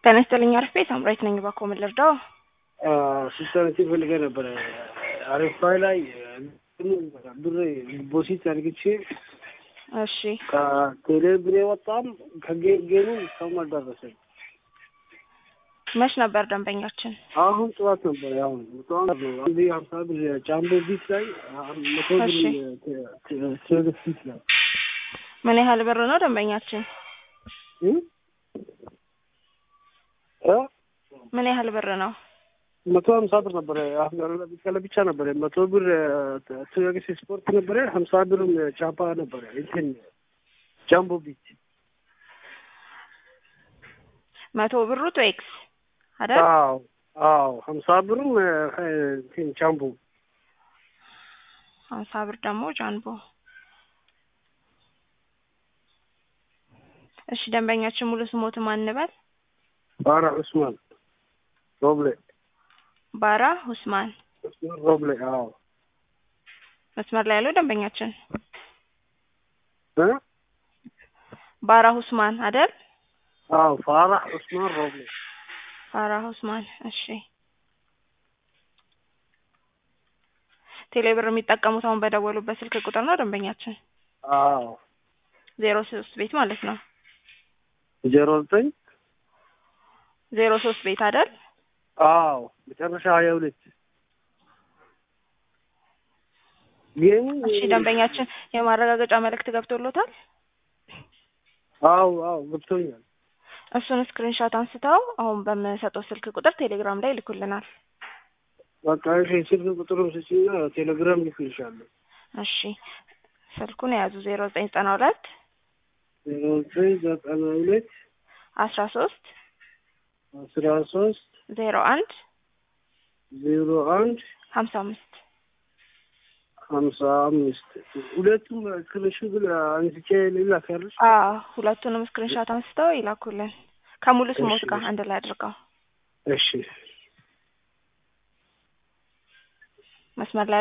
ጤና ይስጥልኝ አሪፍ ቤት አምራይት ነኝ። እባክዎ ምን ልርዳው? ሲስተርቲ ፈልገ ነበረ አሪፋይ ላይ ብር ዲፖዚት አድርግቼ እሺ ከቴሌ ብር ወጣም ከጌጌኑ እስካሁን አልደረሰኝ። መች ነበር ደንበኛችን? አሁን ጠዋት ነበር። አሁን ጠዋት ነው። አንድ ሀምሳ ብር ጫምቦ ቢት ላይ መቶ ብር እሺ። ትሬድስ ቢት ላይ ምን ያህል ብር ነው ደንበኛችን? እ? እ? ምን ያህል ብር ነው? መቶ ሀምሳ ብር ነበረ። ቀለ ብቻ ነበረ። መቶ ብር ትሬድስ ስፖርት ነበረ። ሀምሳ ብርም ቻፓ ነበረ። እንትን ጃምቦ ቢት መቶ ብሩ ቶኤክስ አይደል? አዎ አዎ ሀምሳ ብርም እንትን ጃምቦ ሀምሳ ብር ደግሞ ጃንቦ። እሺ ደንበኛችን ሙሉ ስሞት ማን እንበል? ባራ ዑስማን ሮብሌ ባራ ሁስማን ዑስማን ሮብሌ አዎ መስመር ላይ ያለው ደንበኛችን እ? ባራ ሁስማን አይደል? አዎ ፋራህ ዑስማን ሮብሌ ባራ ሁስማን። እሺ ቴሌብር የሚጠቀሙት አሁን በደወሉበት ስልክ ቁጥር ነው ደንበኛችን? አዎ ዜሮ ሶስት ቤት ማለት ነው። ዜሮ ዘጠኝ ዜሮ ሶስት ቤት አይደል? አዎ መጨረሻ ሀያ ሁለት ግን እሺ ደንበኛችን የማረጋገጫ መልእክት ገብቶሎታል? አዎ አዎ ገብቶኛል። እሱን ስክሪንሾት አንስተው አሁን በምሰጠው ስልክ ቁጥር ቴሌግራም ላይ ይልኩልናል። በቃ እሺ ስልክ ቁጥሩን ስጪና ቴሌግራም ልክልሻለሁ። እሺ ስልኩን የያዙ ዜሮ ዘጠኝ ዘጠና ሁለት ዜሮ ዘጠኝ ዘጠና ሁለት አስራ ሶስት አስራ ሶስት ዜሮ አንድ ዜሮ አንድ ሀምሳ አምስት ሀምሳ አምስት ሁለቱም ስክሪንሾት አንስቼ ልላክልሽ። አዎ ሁለቱንም ስክሪንሾት አንስተው ይላኩልን ከሙሉ ስሞት እሺ። ጋር አንድ ላይ አድርገው እሺ መስመር ላይ